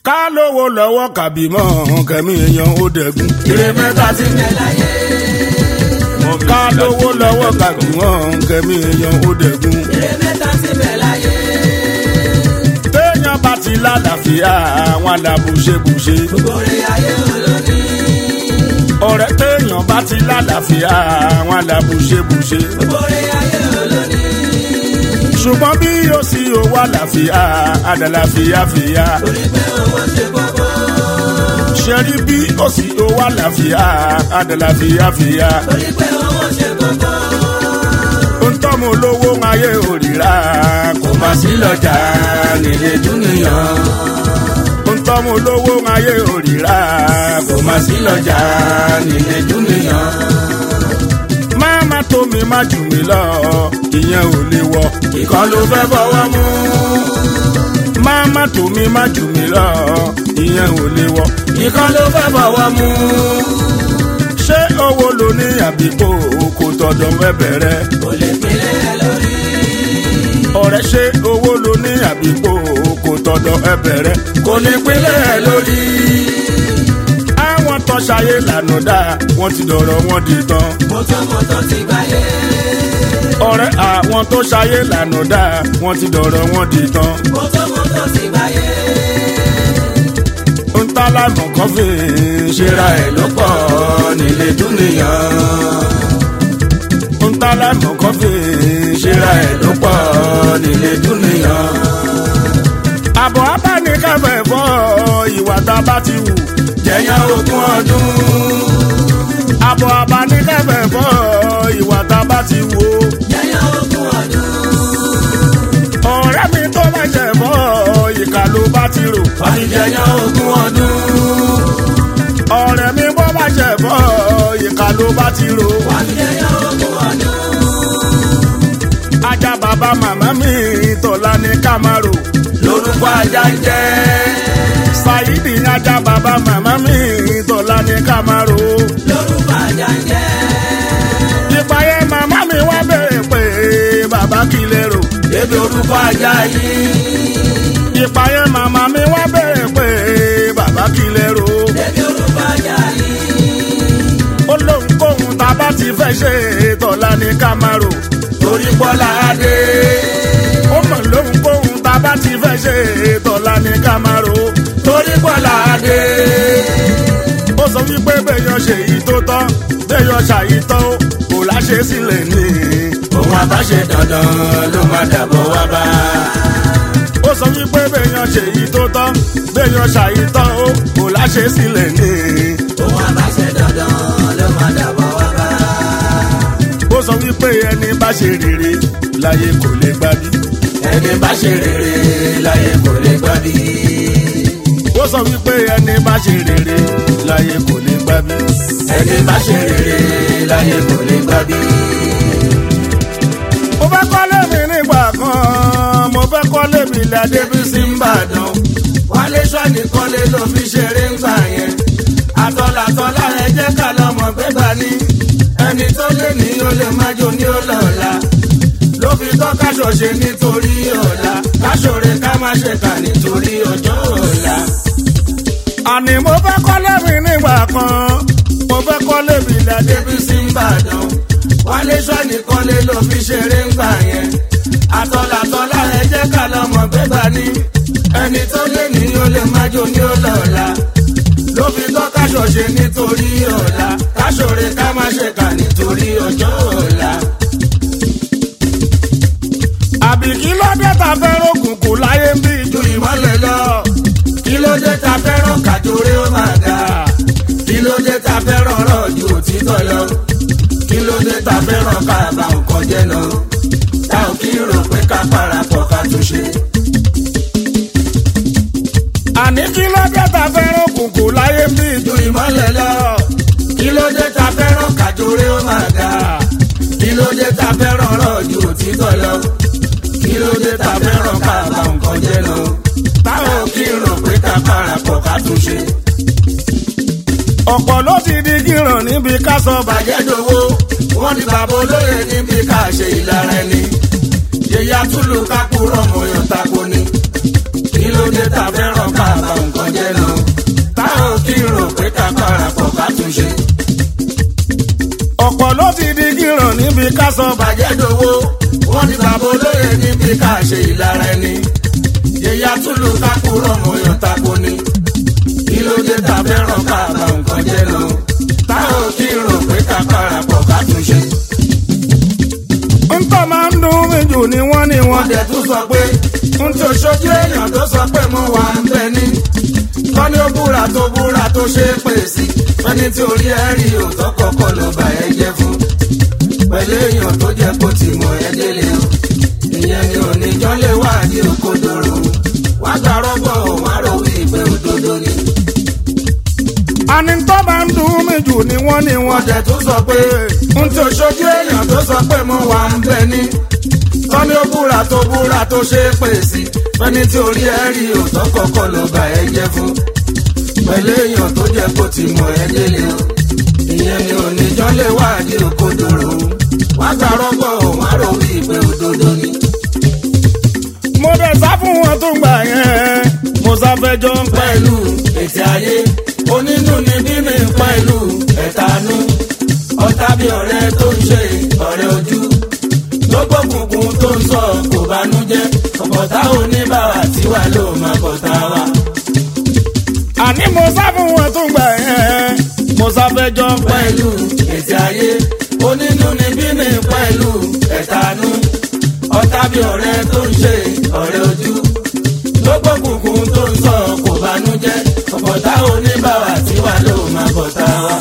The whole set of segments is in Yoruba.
ká lówó lọ́wọ́ kàbí mọ́ kẹ́mi èèyàn ó dẹ̀gún. ire mẹ́ta ti ń bẹ láyé. ká lówó lọ́wọ́ kàbí mọ́ kẹ́mi èèyàn ó dẹ̀gún. ire mẹ́ta ti ń bẹ láyé. téèyàn bá ti lálàáfíà àwọn alábùṣebùṣe. gbogbo rẹ̀ ayé olóní. ọ̀rẹ́ téèyàn bá ti lálàáfíà àwọn alábùṣebùṣe. gbogbo rẹ̀ ayé olóní. ṣùgbọ́n bí yóò sí owó àlàáfíà àdàlàfíà fìyà. torí pé owó ṣe kókó. ṣe rí bí ó sì owó àlàáfíà àdàlàfíà fìyà. torí pé owó ṣe kókó. ń tọ́mọ olówó ayé òrìrà kò má sí lọ́jà nílé dúnìyàn. ń tọ́mọ olówó ayé òrìrà kò má sí lọ́jà nílé dúnìyàn. má má tó mi má jù mí lọ ìyẹn ò lè wọ ìkan ló fẹ́ bọ́wọ́ mú. má má tó mi má jù mí lọ ìyẹn ò lè wọ ìkan ló fẹ́ bọ́wọ́ mú. ṣé owó ló ní àbíkó kò tọ̀dọ̀ mẹ́bẹ̀rẹ̀ kò lè pinlẹ̀ ẹ lórí. ọ̀rẹ́ ṣe owó ló ní àbíkó kò tọ̀dọ̀ ẹbẹ̀rẹ̀ kò ní pínlẹ̀ ẹ̀ lórí. àwọn tó ṣayé lànà dá wọ́n ti dọ̀rọ̀ wọn di tán. mọ́tòmọ́tò ti gbáyé. ọ̀rẹ́ àwọn tó ṣayé lànà dá wọ́n ti dọ̀rọ̀ wọn di tán. mọ́tòmọ́tò ti gbáyé. ń tá láìmọ̀ kan fi ṣera ẹ̀ ló pọ̀ nílé dúnìyàn. ń tá láìmọ̀ kan fi ṣera ẹ̀ ló pọ̀ nílé dúnìyàn. àbọ̀ abánikẹ́fẹ̀ fọ́ ìwà tá a bá ti wù jẹ̀yàn ogún ọdún. àbọ̀ abánikẹ́fẹ̀ fọ́ ìwà tá a bá ti wù ó. yẹ́yẹ́ ogún ọdún. ọ̀rẹ́ mi tó bá jẹ̀ fọ́ ìkà ló bá ti rò. wọ́n ti jẹyàn ogún ọdún. ọ̀rẹ́ mi bọ́ bá jẹ̀ fọ́ ìkà ló bá ti rò. wọ́n ti jẹyàn ogún ọdún. ajá bàbá màmá mi tọ̀la ní kámárò. lórúkọ ajá ń jẹ́. Saidi ajá bàbá màmá mi tọ̀la ní kámárò. lórúkọ ajá ń jẹ́. ìpàyẹ màmá mi wá bẹ̀rẹ̀ pé bàbá kí lè rò. ebi orúkọ ajá yìí. ìpàyẹ màmá mi wá bẹ̀rẹ̀ pé bàbá kí lè rò. ebi orúkọ ajá yìí. ó lóun kóhun tá a bá ti fẹ́ ṣe tọ̀la ní kámárò. torí bọ́lá adé. ó mọ̀ lóun kóhun tá a bá ti fẹ́ ṣe tọ̀la ní kámárò. torí bọ́lá adé. ó sọ wípé bẹ́yàn ṣe èyí tó tọ́ bẹ́yàn ṣàyí tọ́ ó kò láṣẹ sílẹ̀ ní. òun àbáṣe dandan ló máa dàbọ̀ wá bá. ó sọ wípé bẹ́yàn ṣe èyí tó tọ́ bẹ́yàn ṣàyí tọ́ ó kò láṣẹ sílẹ̀ ní. òun àbáṣe dandan ló máa dàbọ̀ wá bá. ó sọ wípé ẹni bá ṣe rere láyé kò lè gbábí. ẹni bá ṣe rere láyé kò lè gbábí. ó sọ wípé ẹni bá ṣe rere láyé kò lè gbábí. ẹni bá ṣe rere láyé kò lè gbábí. mo fẹ́ kọ́lé mi nígbà kan mo fẹ́ kọ́lé mi ládé bí sí ń bàdàn. wálé sọ́ọ̀nì kọ́lé ló fi ṣeré ń gbà yẹn. àtọ̀làtọ̀lá ẹ jẹ́ ká lọ́mọ gbégbá ní. ẹni tó lé ní ó lè má jó ní ó lọ́la. ló fi tọ́ káṣọ ṣe nítorí ọ̀la. káṣọ̀rẹ́ ká má ṣe kà nítorí ọjọ́ ọ̀la. àní mo fẹ́ kọ́lé mi nígbà kan mo fẹ́ kọ́lé mi ládé bí débi sí ń bàdàn. wálé sọ́ọ̀nì kọ́lé ló fi ṣeré ń gbà yẹn. àtọ̀làtọ̀lá ẹ jẹ́ ká lọ́mọ gbégbá ní. ẹni tó lé ní ó lè má jó ní ó lọ́la. ló fi tọ́ káṣọ ṣe nítorí ọ̀la. káṣọ̀rẹ́ ká má ṣe kà nítorí ọjọ́ ọ̀la. àbí kí ló dé ta fẹ́ràn òkùnkùn láyé ń bí ju ìmọ̀lẹ̀ lọ. kí ló dé ta fẹ́ràn kàjóre ó máa ga. kí ló dé ta fẹ́ràn ọ̀rọ̀ ju òtítọ́ lọ. kí ló dé ta fẹ́ràn ká bá nǹkan jẹ́ lọ. ta ò kí rò pé ká parapọ̀ ká tún ṣe. àní kí ló dé ta fẹ́ràn òkùnkùn láyé ń bí ju ìmọ̀lẹ̀ lọ. kí ló dé ta fẹ́ràn kàjóre ó máa ga. kí ló dé ta fẹ́ràn ọ̀rọ̀ ju òtítọ́ lọ. kí ló dé ta fẹ́ràn ká bá nǹkan jẹ́ lọ. ta ò kí rò pé ká parapọ̀ ká tún ṣe. ọ̀pọ̀ ló ti di gíràn níbi ká sọ bàjẹ́ bàjẹ́ dowó wọ́n ní bàbá olóyè níbi ká ṣe ìlara ẹni yẹ̀yà túlù ká kúrọ̀ mọ̀yàn tako ni kí ló dé ta fẹ́ràn ká bá nǹkan jẹ́ níbi ká sọ bàjẹ́ dòwó wọ́n ní bàbá olóye níbi ká ṣe ìlara ẹni yẹ̀yà túlù kákúrọ̀ mọ̀yàn tako ni kí ló dé ta fẹ́ràn ká bá nǹkan jẹ́ lọ táwọn kí rò pé ká parapọ̀ ká tún ṣe. ntọ́ máa ń dùn mí jù ni wọ́n ní wọ́n wọ́n dẹ̀ tún sọ pé n tó ṣojú èèyàn tó sọ pé mo wà ń bẹ ní. kọ́ni ó búra tó búra tó ṣe é pè sí fẹ́ni tí orí ẹ̀ rí òótọ́ kọ́kọ́ ló bá ẹ jẹ́ fún. pẹ̀lú èèyàn tó jẹ́ kó ti mọ̀ ẹ́ délé o. ìyẹn ni oníjọ́ lè wá ní òkodoro. wá gbàrọ́ bọ̀ wá rò wí pé òdodo ni. àní ntọ́ máa ń dùn mí jù ni wọ́n ní wọ́n wọ́n dẹ̀ tún sọ pé n tó ṣojú èèyàn tó sọ pé mo wà ń bẹ ní. kọ́ni ó búra tó búra tó ṣe é pè sí fẹ́ni tí orí ẹ̀ rí òótọ́ kọ́kọ́ ló bá ẹ jẹ́ fún. pẹ̀lú èèyàn tó jẹ́ kó ti mọ̀ ẹ́ délé o. ìyẹn ni oníjọ́ lè wá ní òkodoro. wá gbàrọ́ bọ̀ wá rò wí pé òdodo ni. mo dẹ̀ sá fún wọn tó gbà yẹn mo sáfẹ́jọ́ ń pẹ́ pẹ̀lú ètè ayé onínú ni bímí pẹ̀lú ẹ̀tanú ọ̀tá bí ọ̀rẹ́ tó ń ṣe ọ̀rẹ́ ojú lọ́gbọ̀kùnkùn tó ń sọ kò bánújẹ́ ọ̀pọ̀tá oníbàwà tiwa ló máa bọ̀tá wa. àní mo sá fún wọn tó gbà yẹn mo sáfẹ́jọ́ ń pẹ́ pẹ̀lú ètè ayé onínú ni bímí pẹ̀lú ẹ̀tanú ọ̀tá bí ọ̀rẹ́ tó ń ṣe ọ̀rẹ́ ojú lọ́gbọ̀kùnkùn tó ń sọ kò bánújẹ́ ọ̀pọ̀tá oníbàwà tiwa ló máa bọ̀tá wa.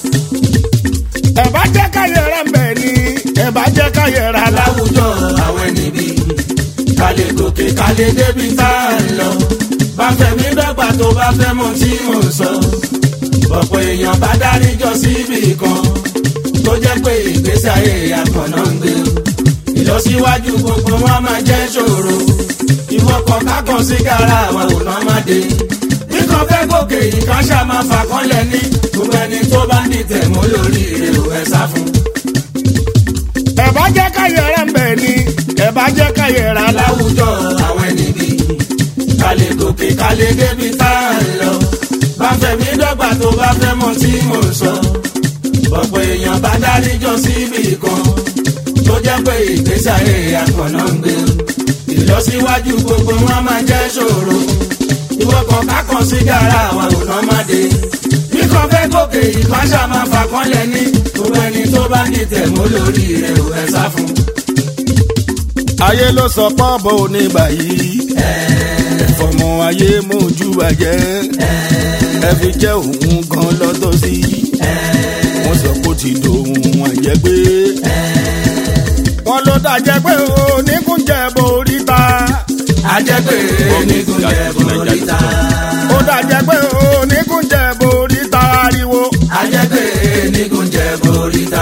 ẹ bá jẹ́ ká yẹra ń bẹ̀ ni ẹ bá jẹ́ ká yẹra la. láwùjọ àwọn níbi ká lè gòkè ká lè débi tá a ń lọ bá fẹ̀mí dọ́gba tó bá fẹ́ mọ tí mò ń sọ ọ̀pọ̀ èèyàn bá dáríjọ síbì kan tó jẹ́ pé ìgbésí ayé àkànná ń gbé ìlọsíwájú gbogbo wọn máa jẹ́ ṣòro ìwọ́kọ̀ kákan sí gàrà àwọn ò náà má dé kíkan fẹ́ gòkè ìkáṣá máa fà kánlẹ̀ ní gbogbo ẹni tó bá ní tẹ̀mú lórí rẹ̀ ò ẹ̀ sá fún un ẹ bá jẹ́ ká yẹra ń bẹ̀ ni ẹ bá jẹ́ ká yẹra la. láwùjọ àwọn ẹni bí ká lè gòkè ká lè débi tá a ń lọ bá fẹ̀mí dọ́gba tó bá fẹ́ mọ tí mò ń sọ ọ̀pọ̀ èèyàn bá dáríjọ síbì kan tó jẹ́ pé ìgbésí ayé àkànná ń gbé ìlọsíwájú gbogbo wọn máa jẹ́ ṣòro ìwọ́kọ̀ kákan sí gàrà àwọn ònà má dé kíkan fẹ́ gòkè ìpáṣà máa fà kánlẹ̀ ní gbogbo ẹni tó bá ní tẹ̀mú lórí rẹ̀ ò ẹ̀ sá fún un. ayé ló sọ pọ́ọ̀bù onígbà yìí fọmọ ayé mójú bàjẹ́ ẹ fi jẹ́ òun gan lọ́tọ́ sí wọ́n sọ pé ó ti dòun àjẹgbé wọ́n ló dàjẹ́ pé oníkúnjẹ borí ta ajẹ́pẹ́ onígunjẹ boríta. ó dàjẹ́ pé oníkúnjẹ borí ta ariwo ajẹ́pẹ́ onígunjẹ boríta.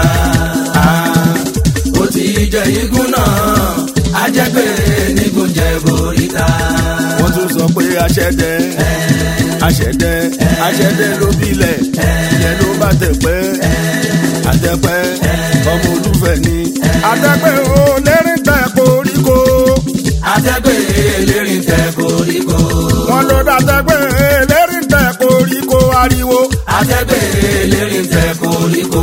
ó ti jẹ igun náà ajẹ́pẹ́ onígunjẹ boríta. wọ́n tún sọ pé aṣẹ́dẹ́ aṣẹ́dẹ́ aṣẹ́dẹ́ ló bílẹ̀ ìyẹn ló bá tẹ̀pẹ́ àtẹ̀pẹ́ ọmọ olúfẹ́ ni àtẹ̀pẹ́ ò lérí tẹ̀ koríko ajẹ́pẹ́ elérin tẹ koríko. wọ́n ló dàtẹ̀pẹ́ lérí tẹ̀ koríko ariwo. ajẹ́pẹ́ elérin tẹ koríko.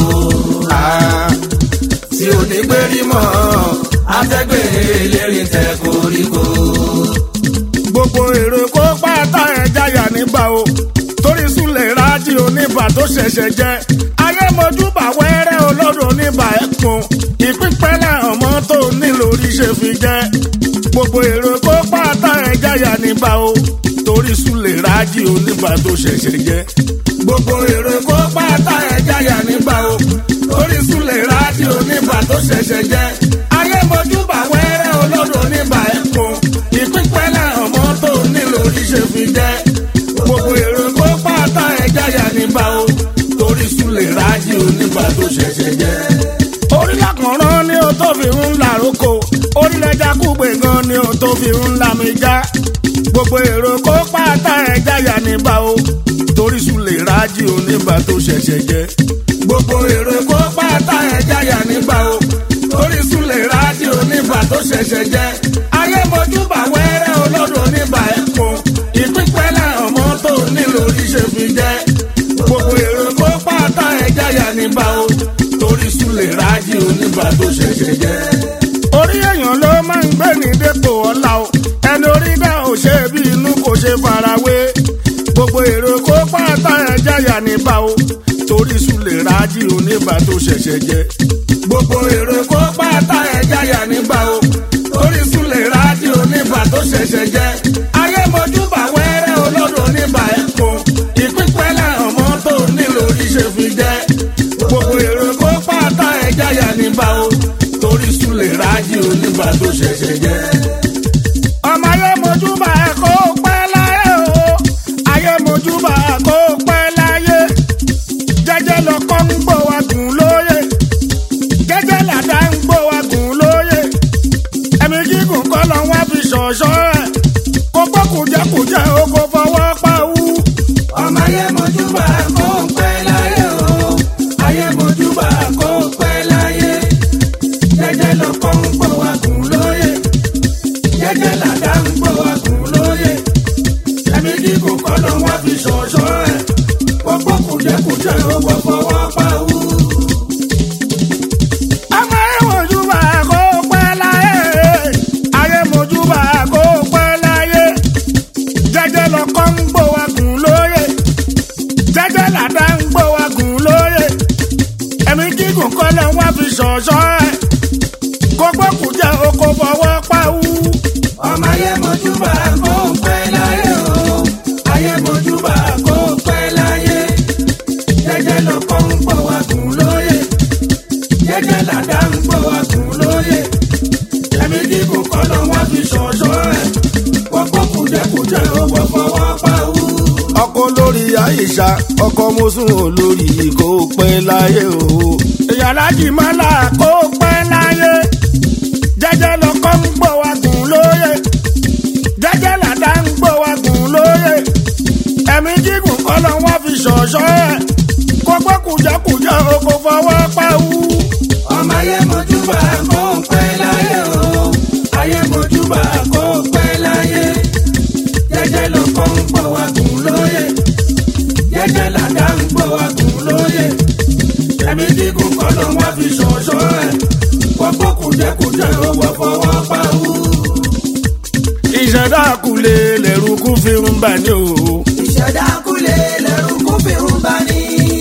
tí ò ní gbérí mọ́ ajẹ́pẹ́ elérin tẹ koríko. gbogbo èrò kó pátá ẹ̀ jáyà nígbà o torí súlẹ̀ rájí oníbà tó ṣẹ̀ṣẹ̀ jẹ́ ayémojúbà wẹ́rẹ́ olódò oníbà ẹ̀kún ìpínpẹ́lẹ̀ ọmọ tó nílò oríṣẹ́ fi jẹ́ gbogbo èrò kó pátá ẹ̀ jáyà nígbà o torí súlẹ̀ rájí oníbà tó ṣẹ̀ṣẹ̀ jẹ́ gbogbo èrò kó pátá ẹ̀ jáyà nígbà o torí súlẹ̀ rájí oníbà tó ṣẹ̀ṣẹ̀ jẹ́ ayémojúbà wẹ́rẹ́ olódò oníbà ẹ̀kún ìpínpẹ́lẹ̀ ọmọ tó nílò oríṣẹ́ fi jẹ́ gbogbo èrò kó pátá ẹ̀ jáyà nígbà o torí súlẹ̀ rájí oníbà tó ṣẹ̀ṣẹ̀ jẹ́ orílẹ̀ kànrán ni o tó fi ń la roko orílẹ̀ jákùgbé gan ni o tó fi ń la mi já gbogbo èrò kó pátá ẹ̀ jáyà níbà o torí súlẹ̀ rájí oníbà tó ṣẹ̀ṣẹ̀ jẹ́ gbogbo èrò kó pátá ẹ̀ jáyà níbà o torí súlẹ̀ rájí oníbà tó ṣẹ̀ṣẹ̀ jẹ́ ayé mojúbà wẹ́rẹ́ olódò oníbà ẹ̀kún ìpínpẹ́lẹ̀ ọmọ tó nílò oríṣẹ́ fi jẹ́ gbogbo èrò kó pátá ẹ̀ jáyà níbà o torí súlè rájì oníbà tó ṣẹ̀ṣẹ̀ jẹ́. orí èèyàn ló máa ń gbé ní dépò ọ̀la o ẹni orí dá ò ṣe bí inú kò ṣe farawé gbogbo èrò kó pátá ẹja yà níbà o torí súlè rájì oníbà tó ṣẹ̀ṣẹ̀ jẹ́. gbogbo èrò kó pátá ẹja yà nígbà o torí súlè rájì oníbà tó ṣẹ̀ṣẹ̀ jẹ́. ayé mojúbà wẹ́rẹ́ olódò níbà ẹ̀kún ìpínpẹ́ lẹ́hàn mọ́tò nílò oríṣẹ́ fi jẹ́. gbogbo èrò kó pátá ẹja yà nígbà o torí súlè rájì oníbà tó ṣẹ̀ṣẹ̀ jẹ́. ọmọ ayé mojúbà ẹ kó pẹ́ láyé o ayé mojúbà kó pẹ́ láyé jẹ́jẹ́ lọkọ ń gbó wa gùn lóye jẹ́jẹ́ làdá ń gbó wa gùn lóye ẹ̀mí gígùn kọ́ lọ wá fi ṣọ̀ṣọ́ ẹ̀ kó gbọ́ kùjẹ́kùjẹ́ o kò fọwọ́ pa wú. ọmọ ayé mojúbà kó pẹ́ láyé o ayé mojúbà kó pẹ́ láyé jẹ́jẹ́ lọkọ ń gbó wa gùn lóye jẹ́jẹ́ làdá ń gbó wa gùn lóye ẹ̀mí gígùn kọ́ ló wá fi ṣọ̀ṣọ́ ẹ̀ gbogbo kùjẹ́kùjẹ́ ó gbọ́ fọwọ́ pa wú. ọmọ ayé mojúbà kó pẹ́ láyé ayé mojúbà kó pẹ́ láyé jẹ́jẹ́ lọkọ ń gbó wa gùn lóye jẹ́jẹ́ làdá ń gbó wa gùn lóye ẹ̀mí gígùn kọ́ lọ wá fi ṣọ̀ṣọ́ ẹ̀ kó gbọ́ kùjẹ́ o kò fọwọ́ pa wú. ọmọ ayé mojúbà kó pẹ́ láyé o ayé mojúbà kó pẹ́ láyé jẹ́jẹ́ lọkọ ń gbọ́ wa gùn lóye jẹ́jẹ́ làdá ń gbọ́ wa gùn lóye ẹ̀mí gígùn kọ́ ló wá fi ṣọ̀ṣọ́ ẹ̀ gbogbo kùjẹ́kùjẹ́ ó wọ́ fọwọ́ pa wú. ọkọ lórí àyíṣà ọkọ mọ́sùn olórí kó pẹ́ láyé o. ìyàlájì mọ́lá kó pẹ́ láyé jẹ́jẹ́ lọ́kọ́ ń gbọ́ wa gùn lóye jẹ́jẹ́ làdá ń gbọ́ wa gùn lóye ẹ̀mí gígùn kọ́ ló wá fi ṣọ̀ṣọ́ ẹ̀ kó gbọ́ kùjẹ́kùjẹ́ o kò fọwọ́ pa wú. ọmọ ayé mojúbà kó pẹ́ láyé o ayé mojúbà kó pẹ́ láyé jẹ́jẹ́ lọkọ ń gbọ́ wa gùn lóye jẹ́jẹ́ làdá ń gbọ́ wa gùn lóye ẹ̀mí gígùn kọ́ ló wá fi ṣọ̀ṣọ́ ẹ̀ gbogbo kùjẹ́kùjẹ́ ó wọ́ fọwọ́ pa wú. ìṣẹ̀dá kulè lẹ́rù kú fi ń bà ní o. ìṣẹ̀dá kúlẹ̀ lẹ́rù kún fi ń bá ní.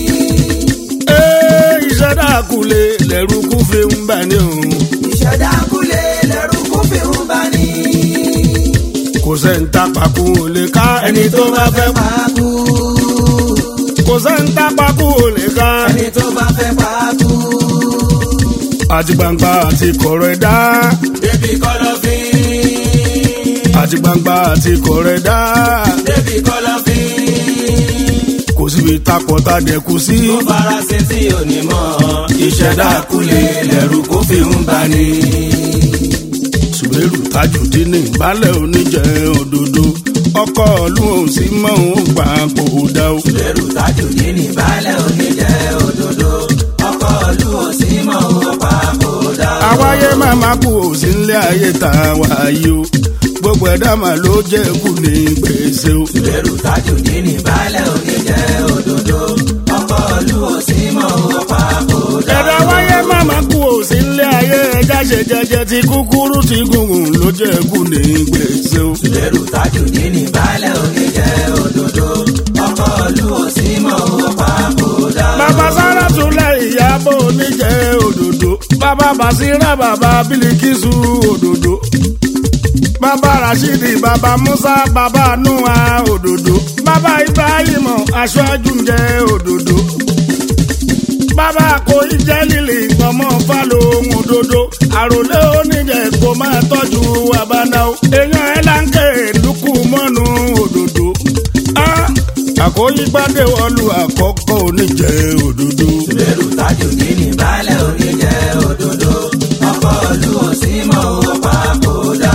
Ee, ìṣẹ̀dá kulè lẹ́rù kú fi ń bà ní o. ìṣẹ̀dá kúlẹ̀ lẹ́rù kún fi ń bá ní. kò sẹ́ńtà pàkó ò lè ká ẹni tó bá fẹ́ pa. máa kú kò sẹ́ńtà pàkó ò lè ká. ẹni tó bá fẹ́ pa kú. àti gbangba àti kọ̀rọ̀ ẹ̀dá. débi kọ̀lọ̀fín. àti gbangba àti kọ̀rọ̀ ẹ̀dá. débi kọ̀lọ̀fín. kò síbi takọ̀ tá dẹ̀kú sí. tó fara sí tí ò ní mọ̀ ìṣẹ̀dá kúlẹ̀ lẹ́rù kó fi ń bá ní. sùwérù tajùdí ní ìbálẹ̀ oníjẹ òdodo. ọkọ̀ ọ̀lú òun sì mọ̀ òun gbà kó dá o. lẹ́rù tájù ní ní balẹ̀ oníjẹ́ òdodo ọkọ̀ ìlú òsì mọ̀ ó pa kó dá. àwáyé màmá kú ò sí nílé ayé tá a wà yìí o. gbogbo ẹ̀dá mà ló jẹ́ kú ní gbèsè o. lẹ́rù tájù ní ní balẹ̀ oníjẹ́ òdodo ọkọ̀ ìlú òsì mọ̀ ó pa kó dá. ẹ̀dá wáyé màmá kú ò sí nílé ayé ẹja ṣe jẹjẹ ti kúkúrú ti gùngùn ló jẹ́ kú ní gbèsè o. lẹ́rù tájù ní ní balẹ̀ oníjẹ́ òdodo ọkọ̀ ìlú òsì mọ̀ ó pa kó dá. bàbá sára túnlẹ̀ ìyàbọ̀ oníjẹ́ òdòdó bàbá basira bàbá bílíkìsù òdòdó bàbá rashidi bàbá musa bàbá nuwa òdòdó bàbá ibrahim aṣáájú ń jẹ́ òdòdó bàbá kò jẹ́ lílì ọmọ fálóhùn òdòdó àròlé oníjẹ kò máa tọ́jú àbánáwó èèyàn ẹ̀ láǹkè lukú mọ́nu òdòdó. Ah, àkóyígbádé wọlú àkọ́kọ́ oníjẹ òdòdó. lẹ́rù tájù ní ní balẹ̀ oníjẹ́ òdodo ọkọ̀ ìlú òsì mọ̀ ó pa kó dá.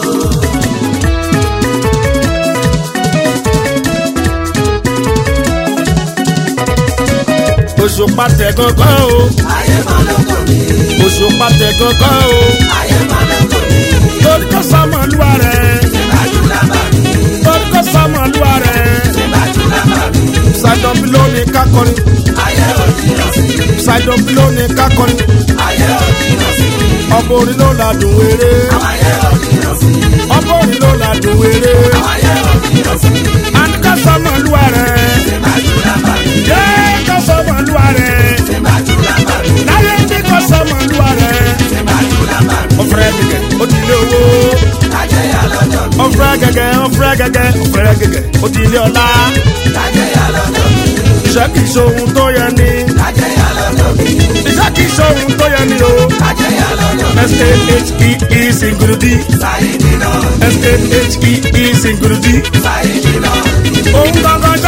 òṣùpá tẹ kankan o ayé máa lóko mi òṣùpá tẹ kankan o ayé máa lóko mi lórí kó sọmọlúwa rẹ ìbájú lábà mi lórí kó sọmọlúwa rẹ ìbájú lábà mi ṣàjọbí lónìí kákọrin ayé òjì ọ̀sìn ṣàjọbí lónìí ká kọrin ayé òjìnà sí ọ̀pọ̀ orin ló ládùn wéré ayé òjìnà sí ọ̀pọ̀ orin ló ládùn wéré ayé òjìnà sí àníkà sọmọ lúwa rẹ̀ ìbájú làbàbí yé kà sọmọ lúwa rẹ̀ ìbájú làbàbí láyé ní kà sọmọ lúwa rẹ̀ ìbájú làbàbí ọ̀fẹ́rẹ́ gẹ́gẹ́ ó ti lé owó kájẹ́yà lọ́jọ́ mi ọ̀fẹ́rẹ́ gẹ́gẹ́ ọ̀fẹ́rẹ́ gẹ́gẹ́ ọ̀fẹ́rẹ́ gẹ́gẹ́ ó ti lé ọlá kájẹ́yà lọ́jọ́ mi iṣẹ́ kì í ṣohun tó yẹ ni kájẹ́yà lọ́jọ́ mi iṣẹ́ kì í ṣohun tó yẹ ni o kájẹ́yà lọ́jọ́ mi s-a-h-e-e singurudi sáyidì náà s-a-h-e-e singurudi sáyidì náà ohun gangan